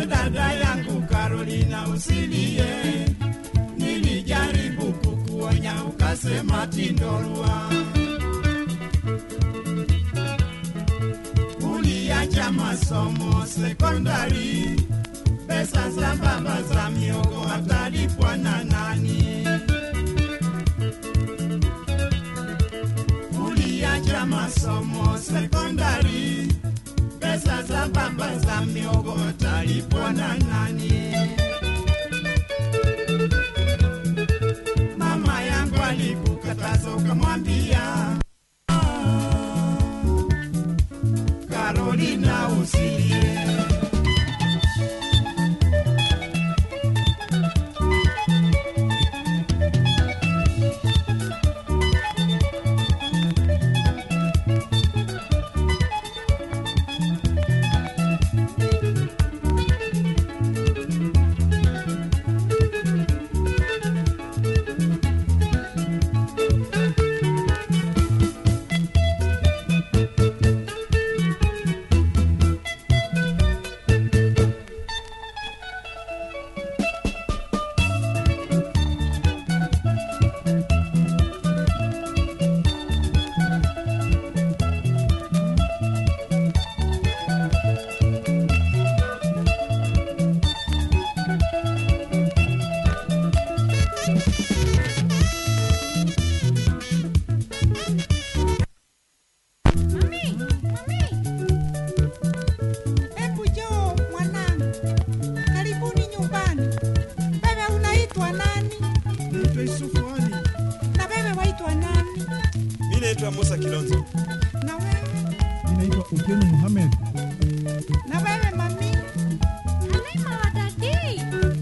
we dada yangu Carolina usilie, nilijaribu kukuonya ukasema tindorua. Uliacha masomo sekondari, pesa za baba za miogo atalipwa na nani? Uliacha masomo sekondari, pesa za baba za miogo atalipwa na nani? Mama yangu alikukataza ukamwambia, Carolina usilie. Mami, mami. Hebu njoo mwanangu, karibuni nyumbani. Wewe unaitwa nani? Naitwa Yusufu Ali. Na wewe waitwa nani? Mi naitwa Musa Kilonzo. Na wewe? Ninaitwa Otieno Mohamed. Na wewe mami? Halima wa dadi.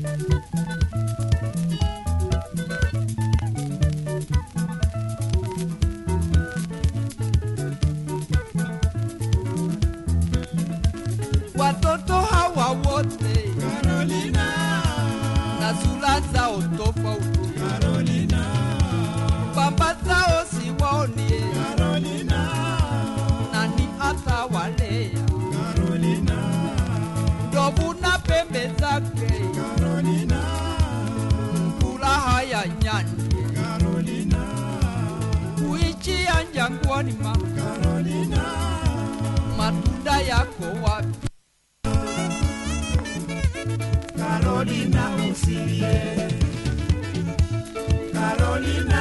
Watoto hawa wote Carolina, na sura zao tofauti, Carolina, baba zao siwaonie, Carolina, nani atawalea? Carolina, Ndovu na pembe zake, Carolina, furaha ya nyani, Carolina, kuichia jangwani, ma Carolina, matunda yako wapi? Carolina usilie. Carolina